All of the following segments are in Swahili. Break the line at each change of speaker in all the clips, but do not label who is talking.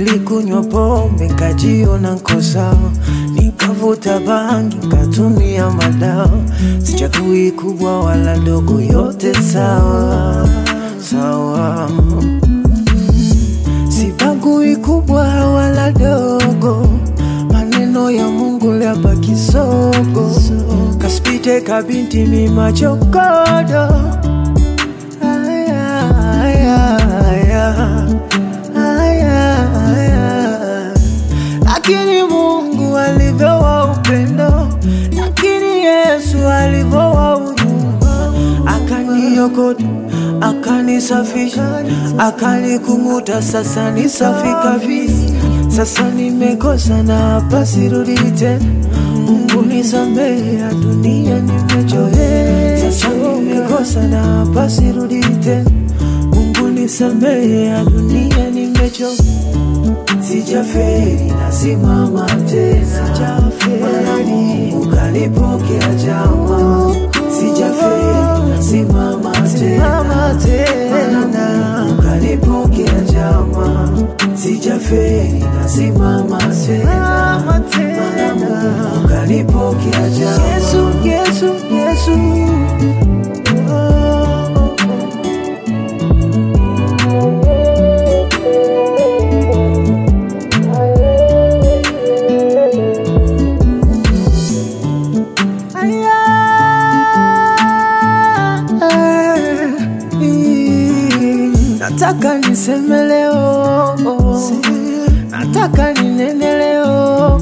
Nilikunywa pombe nkajiona nko sawa, nikavuta bangi nkatumia madawa, sichagui kubwa wala ndogo, yote sawa sawa. Sibagui kubwa wala dogo, maneno ya Mungu liapa kisogo, kaspite kabinti mimachokodo Aya, aya, aya, aya, aya. Lakini Mungu alivyowa upendo, lakini Yesu alivyowa huruma, akaniokota akanisafisha, akanikung'uta, sasa ni safi kabisa. Sasa nimekosa na hapa sirudi tena, Mungu nisamehe, ya dunia nimechoka. Sasa nimekosa na hapa sirudi tena, Mungu nisamehe, ya dunia nimechoka. Sijaferi, nasimama tena, Bwana Mungu kanipokea jama. Sijaferi, nasimama tena, Bwana Mungu kanipokea jama. Sijaferi, nasimama tena, Bwana Mungu kanipokea jama. Yesu, Yesu, Yesu. Oh, oh, oh. Nataka niseme leo, nataka ninene leo.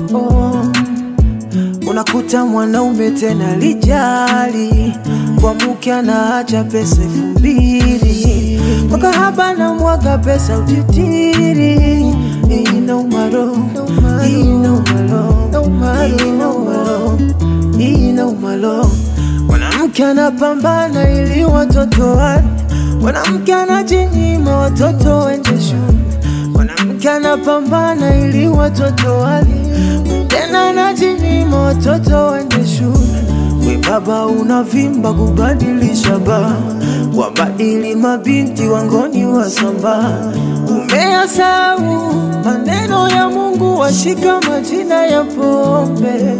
Unakuta mwanaume tena lijali kwa mke anaacha pesa elfu mbili kwa kahaba na mwaga pesa utitiri. Inauma roho, inauma roho, inauma roho, inauma roho. Mwanamke anapambana ili watoto wale, mwanamke anajinyima watoto wende shule, mwanamke anapambana ili watoto wale, tena anajinyima watoto wende shule. We baba unavimba kubadilisha baa, wabadili mabinti wangoni wasamba, umeyasau maneno ya Mungu, washika majina ya pombe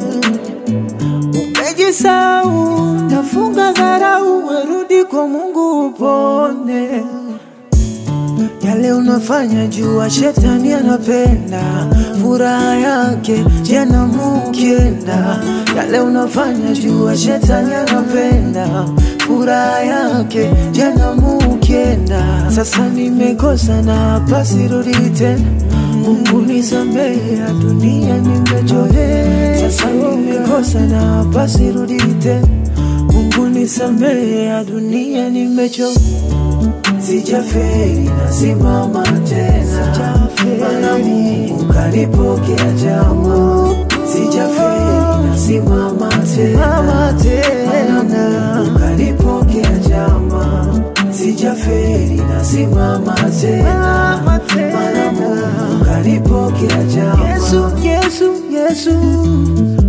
umejisau, nafunga dharau, werudi kwa Mungu upone. Yale unafanya jua shetani anapenda furaha yake jana mukienda. Yale unafanya jua shetani anapenda furaha yake jana mukienda. Sasa nimekosa na hapa sirudi tena, Mungu nisamehe, ya dunia nimechoka. Sasa nimekosa na hapa sirudi tena, Mungu nisamehe, ya dunia nimechoka. Sijaferi, nasimama tena, Bwana Mungu kanipokea jama. Sijaferi, nasimama tena, Bwana Mungu kanipokea jama. Sijaferi, nasimama tena, Bwana Mungu kanipokea jama. Yesu, Yesu, Yesu.